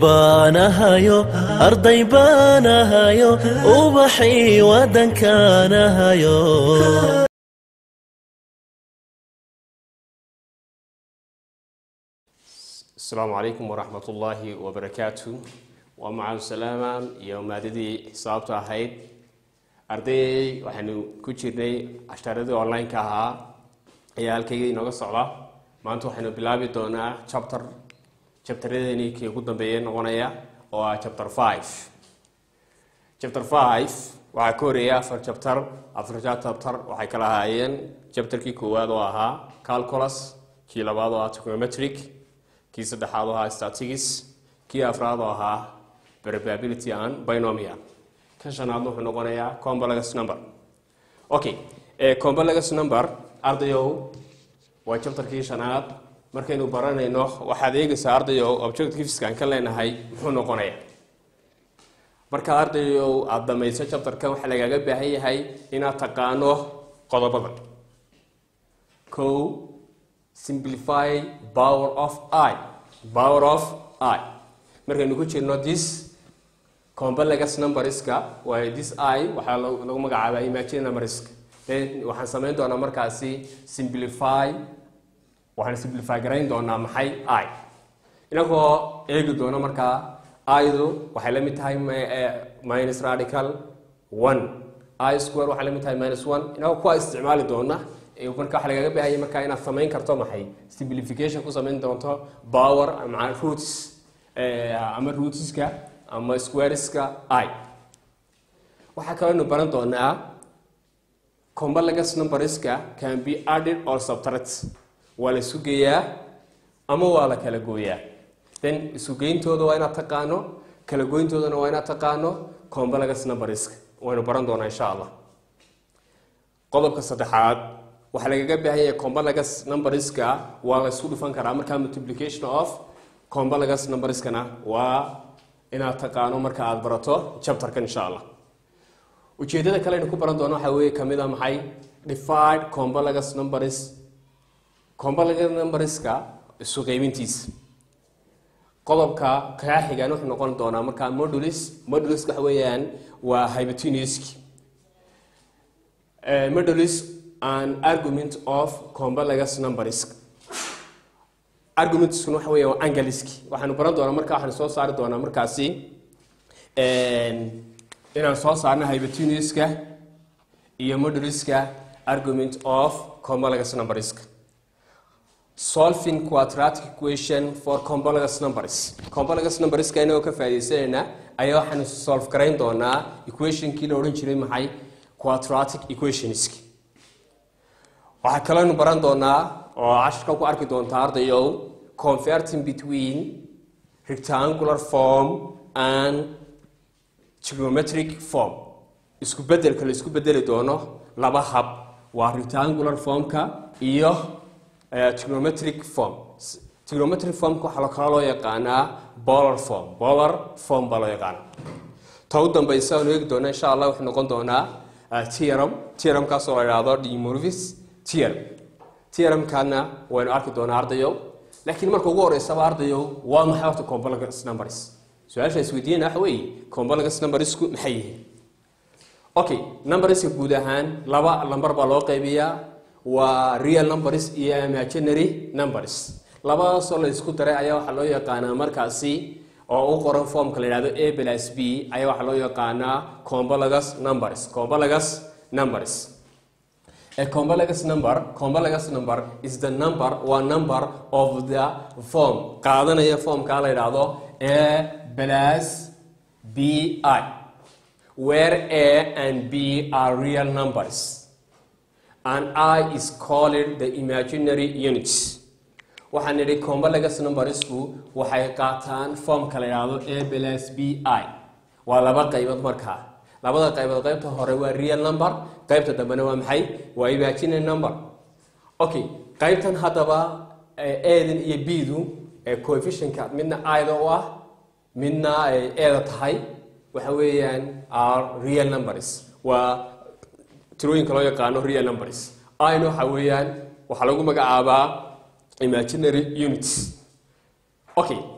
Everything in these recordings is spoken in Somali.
baanahayo arday baanahayo ubaxii waddankaanahayo asalaamu calaykum waraxmat ullaahi wabarakaatu waa macal salaaman iyo maadadii xisaabta ahayd ardayay waxaynu ku jirnay cashaaradii online-ka ahaa ayaa halkayga inooga socda maanta waxaynu bilaabi doonaa chapter chapteradeeni kii ugu dambeeya noqonaya oo ah chapter five chapter five waxaa ka horeeya afar chapter afarta chapter waxay kala ahaayeen chapterkii koowaad oo ahaa calculus kii labaad oo ah trigonometric kii saddexaad oo ahaa statistics kii afraad oo ahaa probability and binomial kan shanaadna wuxuu noqonayaa complex number okay complex number ardayow waa chapterkii shanaad markaynu baranayno waxaad eegaysaa ardayow objectiveskan ka leenahay muxuu noqonayaa marka ardayow aada dhamayso chapterkan waxaa lagaaga baahan yahay inaad taqaano qodobadan ko simplify power of i power of i markaynu ku jirno this complex numberska waayo this i waxaa lagu magacaabaa imagine numberska then waxaan samayn doonaa markaasi simplify waxaan simplify garayn doonaa maxay i inagoo eegi doono markaa idu waxay la mid tahay minus radical one i square waxay la mid tahay minus one inagoo kuwa isticmaali doona marka waxaa lagaga baahanya markaa inaad samayn karto maxay simplification ku samayn doonto power maa roots ama rootska ama squareska i waxaa kalooynu baran doonaa complex numberska can be added or subtract waa la isu geeyaa ama waa la kala gooyaa then isugeyntooda waa inaad taqaano kala goyntoodana waa inaad taqaano complex numberska waynu baran doonaa insha allah qodobka saddexaad waxaa lagaga baahan yahay complex numberska waa la isku dhufan karaa markaa multiplication of complex numberskana waa inaad taqaano marka aada barato chapterka insha allah ujeedada kale aynu ku baran doono waxaa weeye kamid a maxay defied complex numbers complex numberska isu qeybintiisa qodobka kaa xigaan wuxuu noqon doonaa markaa modulis modulis waxa weeyaan waa hypotenuski modulis an argument of complex numbers argumentskuna waxa weya waa angaliski waxaanu baran doonaa marka waxaanu soo saari doonaa markaasi inaan soo saarno hypotenuska iyo moduliska argument of complex numberska solving quadratic equation for complex numbers complex numberska inagoo ka faaidaysanayna ayaa waxaanu solve garayn doonaa equationkii la odhan jiray maxay quadratic equationski waxaa kalooynu baran doonaa oo cashirka ku arki doontaa ardayow converting between rectangular form and trigonometric form isku bedelka la isku bedeli doono laba hab waa rectangular formka iyo trigonometric form trigonometric formka waxaa kala loo yaqaanaa bolar form bolar form baa loo yaqaana ta u dambaysa aanu eegi doona insha allah wuxuu noqon doonaa theorem theoremkaasoo la idhaahdo demorvis theorem theoremkana waynu arki doonaa ardayow laakiin marka ugu horeysaba ardayow waa maxay horta complex numbers su-aasha isweydiinana waxa weeye complex numbersku maxay yihiin okay numberska guud ahaan laba lamber baa loo qaybiyaa waa real numbers iyo imaginary numbers labadaasoo la isku daray ayaa waxaa loo yaqaanaa markaasi oo u qoran formka la yidhahdo a plus b ayaa waxaa loo yaqaanaa complex numbers complex numbers A complex number, complex number is the number or number of the form. qaadanaya formka la yidhaahdo a plus bi where a and b are real numbers and i is called the imaginary units waxaan nidhi complex numbersku waxay qaataan formka la yidhaahdo a plus b i waa laba qaybood markaa labada qaybood qaybta hore waa real number qaybta dambena waa maxay waa imaginary number okay qaybtan haddaba eedan iyo b-du coefficientka midna ida u ah midna eeda tahay waxa weeyaan are real numbers waa tirooyinka loo yaqaano real numbers ina waxa weeyaan waxaa lagu magacaabaa imaginary units okay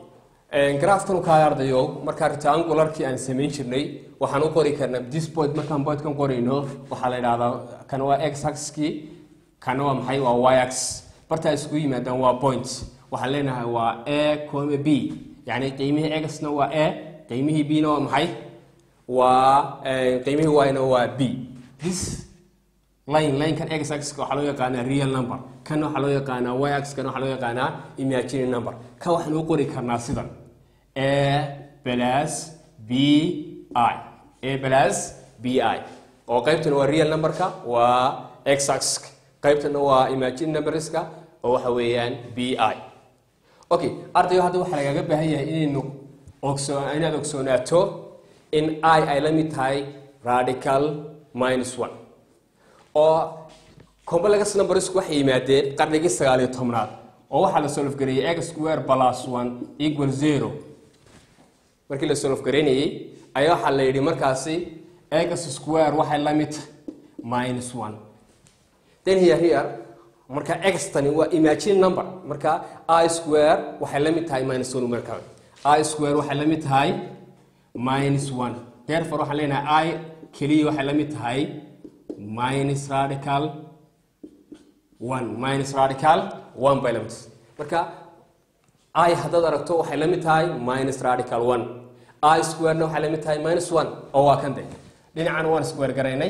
graafkan kaaya ardayo markaa rectangularkii aan samayn jirnay waxaan u qori karnaa this point markaan pointkan qorayno waxaa la idhahdaa kan waa x axis-kii kana waa maxay waa y axis bartaa isku yimaadaan waa point waxaan leenahay waa a coma b yacni qiimihii x-na waa a qiimihii b-na waa maxay waa qiimihii y-na waa b this line linekan x axis waxaa loo yaqaanaa real number kan waxaa loo yaqaanaa y axis kan waxaa loo yaqaanaa imaginary number kan waxaan u qori karnaa sidan a plus b i a plus b i oo qaybtana waa real numberka waa x axis qaybtana waa imaginary numberska oo waxa weeyaan b i okay ardayo hadda waxaa lagaga baahan yahay inaynu ogso inaad ogsoonaato in i ay la mid tahay radical minus one oo complex numbersku waxay yimaadeen qarnigii sagaaliyo tobnaad oo waxaa la solofgareeyey x square plus one equal zero markii la solofgareynayey ayaa waxaa la yidhi markaasi x square waxay la mid minus one then here here marka x tani waa imagine number marka i square waxay la mid tahay minus one marka i square waxay la mid tahay minus one therefore waxaan leenahay i keliya waxay la mid tahay minus radical one minus radical one bay la mid tahay marka i haddaad aragto waxay la mid tahay minus radical one i squarena waxay la mid tahay minus one oo waa kan de dhinacana waan square garaynay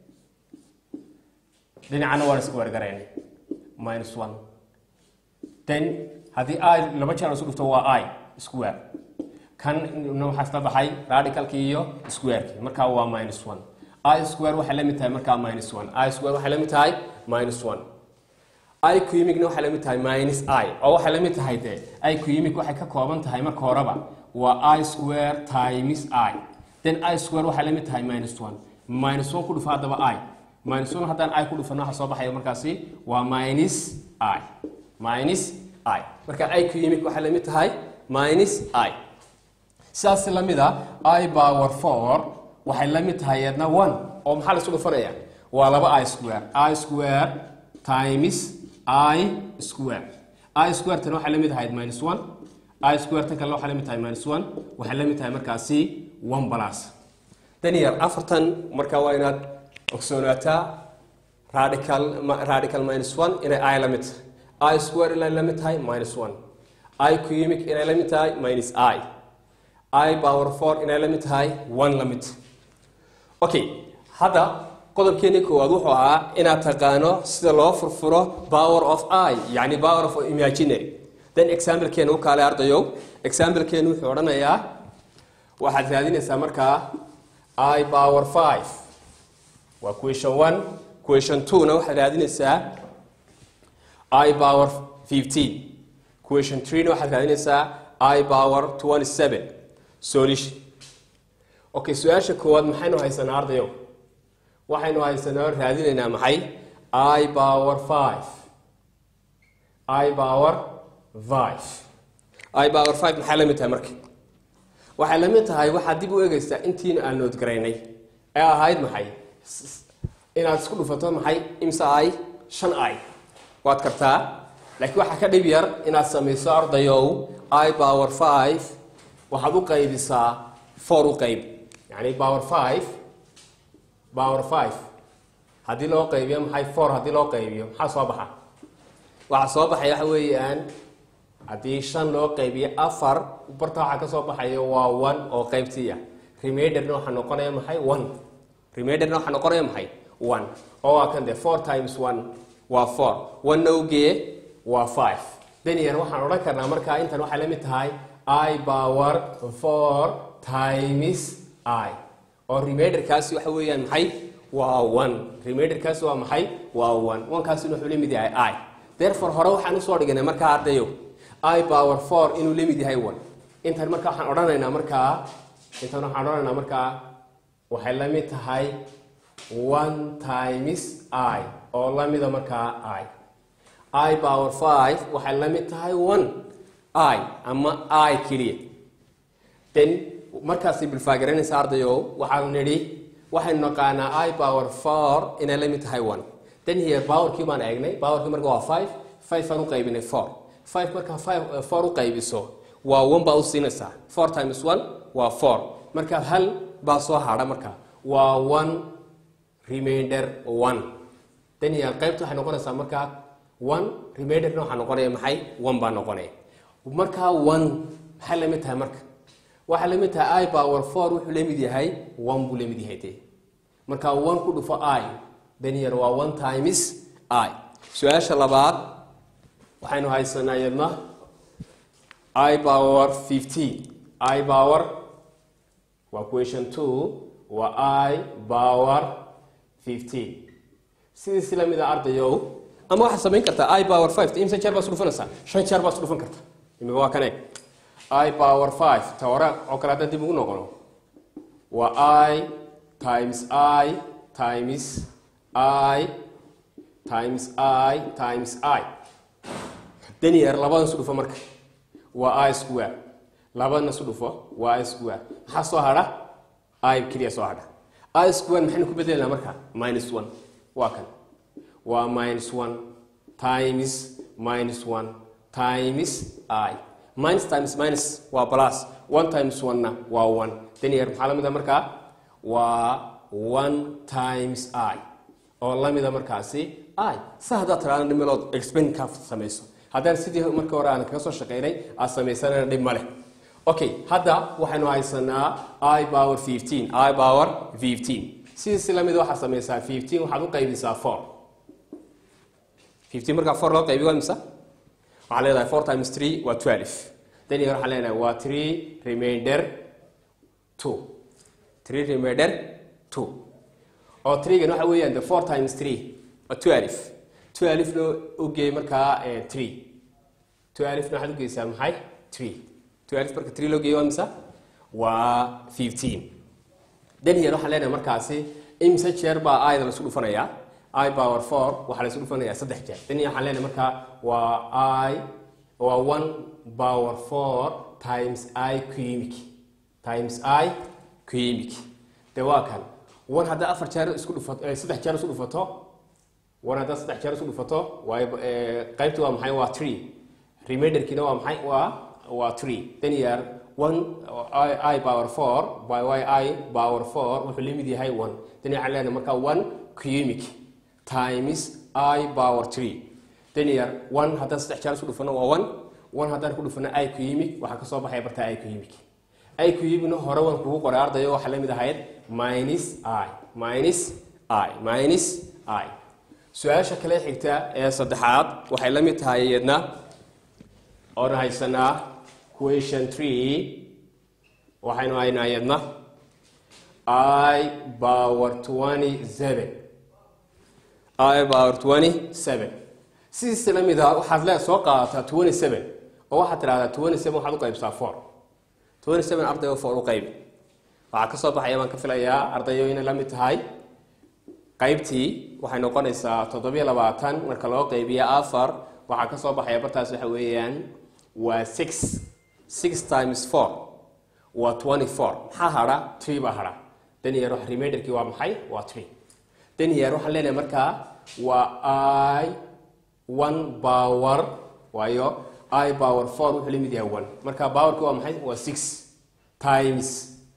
dhinacana waan square garaynay minus one then haddii i laba jeer isu dhufto waa i square kan waxaa isla baxay radicalki iyo squareki markaa waa minus one i square waxay la mid tahay markaa minus one i square waxay la mid tahay minus one i cumic-na waxay la mid tahay minus i oo waxay la mid tahay dee i cumic waxay ka kooban tahay marka horeba waa i square times i then i square waxay la mid tahay minus one minus one ku dhufa haddaba i minus one haddaan i ku dhufano waxa soo baxaya markaasi waa minus i minus i marka i cumic waxay la mid tahay minus i sidaas la mid a i power four waxay la mid tahay yadna one oo maxaa la isu dhufanaya waa laba i square i square times i square i square tan waxay la mid ahayd minus one i square tan kale waxay la mid tahay minus one waxay la mid tahay markaasi one plus dan yar afartan marka waa inaad ogsoonaataa radical radical minus one inay i la mid tahay i square inay la mid tahay minus one i cumic inay la mid tahay minus i i power four inay la mid tahay one la mid okay hadda qodobkeeni koowaad wuxuu ahaa inaad taqaano sida loo furfuro power of i yani power of imaginary then examplekeena u kaale ardayow examplekeenu wuxuu odhanayaa waxaad raadinaysaa markaa i power five waa question one question two na waxaad raadinaysaa i power fifteen question three na waxaad raadinaysaa i power twenty seven solution okay su-aasha koowaad maxaynu haysanaa ardayow waxaynu haysanaa raadinaynaa maxay i power five i power five i power five maxay la mid tahay marka waxay la mid tahay waxaad dib u eegaysaa intiina aan noodgaraynay ee ahayd maxay inaad isku dhufato maxay imse i shan i waad kartaa laakiin waxaa ka dhib yar inaad samayso ardayow i power five waxaad u qaybisaa four u qayb yani power five power five haddii loo qaybiyo maxay four haddii loo qaybiyo maxaa soo baxa waxaa soo baxaya waxa weeyaan haddii shan loo qaybiyo afar barta waxaa ka soo baxaya waa one oo qaybtiiya remaiderna waxaa noqonaya maxay one remaiderna waxaa noqonaya maxay one oo waa kan de four times one waa four one nowgee waa five daniel waxaan odhan karnaa markaa intan waxay la mid tahay i power four times i oo remaiderkaasi waxa weeyaan maxay waa one remaiderkaasi waa maxay waa one onekaasina wuxuu la mid yahay i therefore hore waxaan usoo dhiganay markaa ardayo i power four inuu la mid yahay one intan marka waxaan odhanaynaa markaa intan waxaan odhanaynaa markaa waxay la mid tahay one times i oo la mida markaa i i power five waxay la mid tahay one i ama i keliya then markaasi bilfaagaranaysa ardayo waxaanu nidhi waxaynu naqaanaa i power four inay la mid tahay one then here powerkii baan eegnay powerkii marka waa five five aan u qaybinay four five markaa five four u qaybiso waa one baa u siinaysaa four times one waa four marka hal baa soo hadha marka waa one remainder one daniel qaybta waxay noqonaysaa markaa one remainderna waxaa noqonaya maxay one baa noqonaya markaa one maxay lamid tahay marka waxaa lamid tahay i power four wuxuu lamid yahay one buu lamid yahay dee marka one ku dhufo i daniel waa one times i su-aasha labaad waxaynu haysanaa iyadna i power fifteen i power waa question two waa i power fifteen sidiisi lamid a ardayow ama waxaad samayn kartaa i power five imse jeer baad isdhufanaysaa shan jeer baad isdhufan karta imika waa kan eeg i power five ta hore oo kale haddaan dib ugu noqono waa i times i times i times i times i danier labadan isu dhufo marka waa i square labadana isu dhufo waa i square maxaa soo hadha i keliya soo hadha i square maxaynu ku bedelanaa marka minus one waa kan waa minus one times minus one times i minus times minus waa plus one times one-na waa one danier maxaa la mid a markaa waa one times i oo la mida markaasi i sa haddaad tiraada dhimilood explain ka samayso haddaan sidii marka hore aan kaga soo shaqaynay aad samaysanana dhib ma leh okay hadda waxaynu haysanaa i power fifteen i power fifteen sidiisi lamid waxaad samaysaa fifteen waxaad u qaybisaa four fifteen markaa four loo qaybiyo waa imisa waxaa leedahay four times three waa twelve daniel waxaan leenahay waa three remainder two three remainder two oo threegan waxa weeyaan the four times three waa twelve twelve loo ogeeyey markaa three twelve na waxaad ugeysaa maxay three twelve marka three loo geeyey waa imisa waa fifteen daniel waxaan leenahay markaasi imse jeer baa ayda laisku dhufanayaa i power four waxaa la isu dhufanayaa saddex jeer daniel waxaan leenahay markaa waa i waa one power four times i cumic times i cumic de waa kan one haddaa afar jeer isku dhufato saddex jeer isku dhufato one haddaa saddex jeer isku dhufato waay qaybta waa maxay waa three remainderkiina waa maxay waa waa three then year one i, I power four by y i power four wuxuu lamid yahay one then waxaan leenahay markaa one cumic times i power three then year one haddaan saddex jeer isku dhufano waa one one haddaan ku dhufano i cumic waxaa kasoo baxaya bartaa i cumic i cubicna hore waan kugu qoray ardayo waxaa lamid ahayd minus i minus i minus i su-aasha kale xigta ee saddexaad waxay la mid tahay iyadna oona haysanaa question three waxaynu haynaa iyadna i power twenty seven i power twenty seven sidiisa la mid a waxaad le soo qaadataa twenty seven oo waxaad tidhahdaa twenty seven waxaad u qaybsaa four twenty seven arday oo four u qaybi waxaa ka soo baxaya baan ka filayaa ardayo inay la mid tahay qaybtii waxay noqonaysaa toddobiyo labaatan marka loo qaybiyo afar waxaa ka soo baxaya bartaas waxa weeyaan waa six six times four waa twenty four maxaa hadha three baa hadha danier wax remainderkii waa maxay waa three danier waxaan leenahay markaa waa i one power waayo i power four wuxuu la mid yahay one marka powerki waa maxay waa six times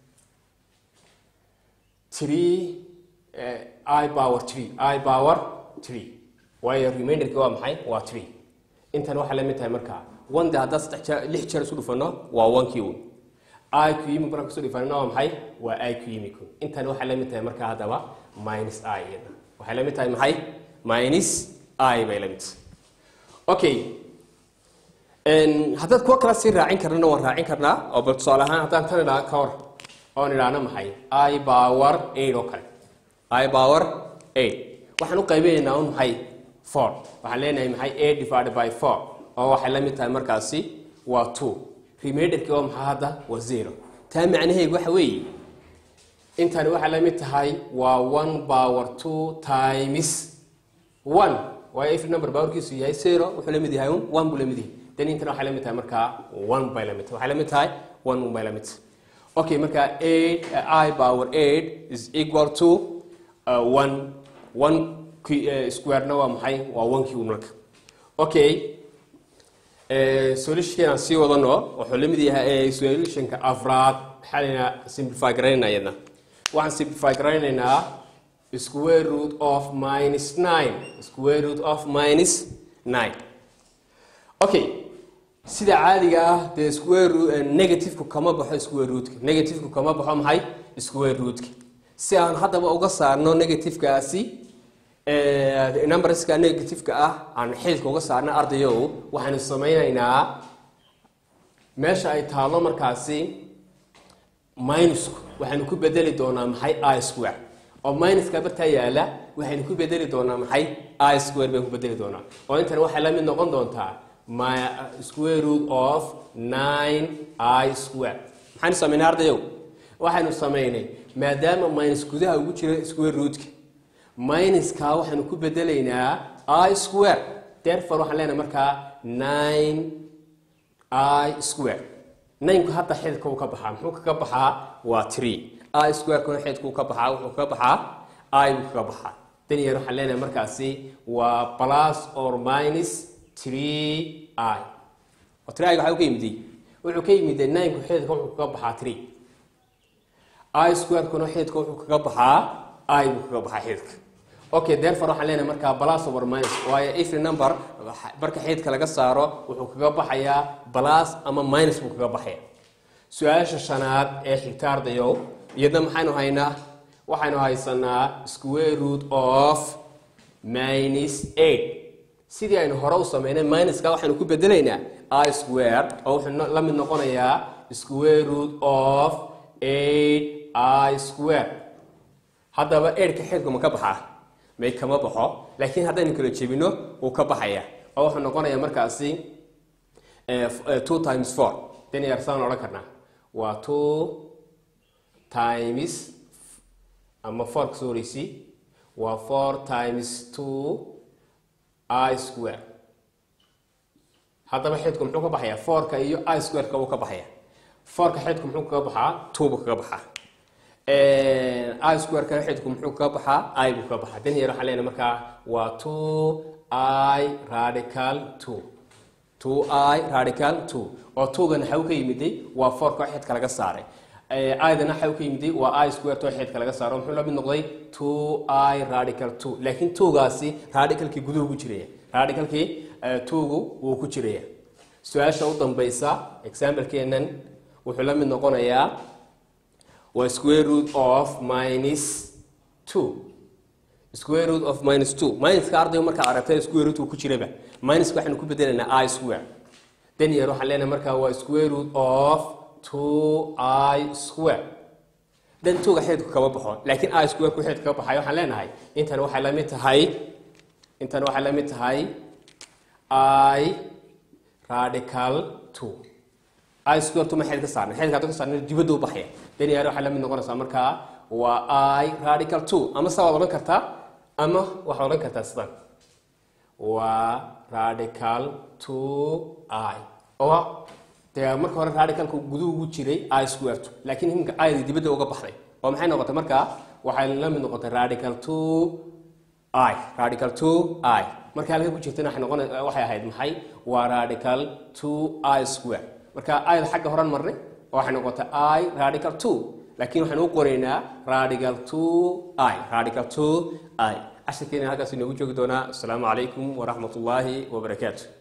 three uh, i power three i power three waayo remainderki waa maxay waa three intan waxaa la mid tahay markaa one de haddaan saddex jeer lix jeer isu dhufano waa one kii un i q yimik markaan kusoo dhifanana waa maxay waa i q yimik intan waxay la mid tahay markaa haddaba minus i iyada waxay la mid tahay maxay minus i bay la mid tahay okay haddaad kuwa kala sii raacin karnana waan raacin karnaa oo bal tusaale ahaan haddaan tan idhaa ka hor oon idhaahno maxay i power eight oo kale i power eight waxaan u qaybinaynaa un maxay four waxaan leenahay maxay eight divided by four oo waxay la mid tahay markaasi waa two remainderkii waa maxaa hadda waa zero taa macnaheedu waxa weeye intani waxay la mid tahay waa one power two times one waayo every number powerkiisu yahay zero wuxuu la mid yahay un one buu la mid yahay then intana waxay la mid tahay markaa one bay la mid tahay waxay la mid tahay one un bay la mid tahay okay marka eight uh, i power eight is equal to uh, one one uh, square na waa maxay waa one kii un marka okay solutionkan aan sii wadano wuxuu la mid yahay solutionka afraad maxaa laynaa simplify garaynayna iyadna waxaan simplify garaynaynaa square root of minus nine square root of minus nine okay sida caadiga ah dee square root negative-ku kama baxo square rootka negative-ku kama baxo maxay square rootka si aan haddaba uga saarno negative-kaasi numberska negative-ka ah aan xilka uga saarna ardayow waxaanu samaynaynaa meesha ay taalo markaasi minusku waxaanu ku bedeli doonaa maxay i square oo minuska bartaa yaala waxaynu ku bedeli doonaa maxay i square baynu ku bedeli doonaa oo intan waxay la mid noqon doontaa my square root of nine i square maxaanu samaynay ardayow waxaynu samaynay maadaama minus gudaha ugu jira square rootka minuska waxaanu ku bedelaynaa i square therefore waxaan leenahay markaa nine i square naynku hadda xididka uu ka baxaa muxuu kaga baxaa waa tree i square-kuna xididka uu ka baxaa wuxuu kaga baxaa i buu kaga baxaa dan yar waxaan leenahay markaasi waa plus or minus tree i oo tree i waxaa ka yimidi wuxuu ka yimid naynku xididka wuxuu kaga baxaa tree i square-kuna xididka wuxuu kaga baxaa i buu kaga baxaa xididka okay therefore waxaan leenahay markaa plus over minus waayo every number marka xididka laga saaro wuxuu kaga baxayaa plus ama minus buu kaga baxaya su-aasha shanaad ee xigta ardayow iyadna maxaynu haynaa waxaynu haysanaa square root of minus eight sidii aynu hore u sameynay minuska waxaynu ku bedelaynaa i square oo wuxuu la mid noqonayaa square root of eight i square haddaba eidhka xididku ma ka baxaa may kama baxo laakiin haddaynu kala jebino wuu ka baxaya oo wuxuu noqonayaa markaasi two times four dan yarsaan odhan karnaa waa two times ama four kasoo horeysi waa four times two i square haddaba xididku muxuu ka baxayaa fourka iyo i square-ka wuu ka baxaya fourka xididku muxuu kaga baxaa two buu kaga baxaa i square-ka xididku muxuu kaga baxaa i buu kaga baxaa dan yar waxaan leenahay markaa waa two i radical two two i radical two oo two-gana xaw ka yimiday waa fourka oo xididka laga saaray idana xaw ka yimiday waa i square oo xididka laga saaro muxuu la mid noqday two i radical two laakiin two-gaasi radicalkii guduhu ku jiraya radicalkii two-gu wuu ku jiraya su-aasha u dambaysa example-keenan wuxuu la mid noqonayaa waa square root of minus two square root of minus two minuska ardayga markaa aragtay square root uu ku jiraba minuska waxaynu ku bedelaynaa i square dan yar waxaan leenahay markaa waa square root of two i square dan tuga xididku kama baxo laakiin i square ku xididka ka baxayo waxaan leenahay intan waxay la mid tahay intan waxay la mid tahay i radical two i square tuma xidid ka saarnay xididka hadda ka saarnay dibadda u baxaya dan yar waxay la mid noqonaysaa markaa waa i radical two ama saa waad odhan kartaa ama waxaad odhan kartaa sidan waa radical two i oo dee marka hore radicalka guduhu ugu jiray i square two laakiin iminka ida dibadda uga baxday oo maxay noqotay markaa waxay la mid noqotay radical two i radical two i marka halka ku jirtana waxay noqon waxay ahayd maxay waa radical two i square marka ida xagga horan marnay oo waxay noqotay i radical two laakiin waxaan u qoraynaa radical two i radical two i cashirkeena halkaas inoogu joogi doonaa asalaamu calaykum waraxmat ullaahi wabarakaatu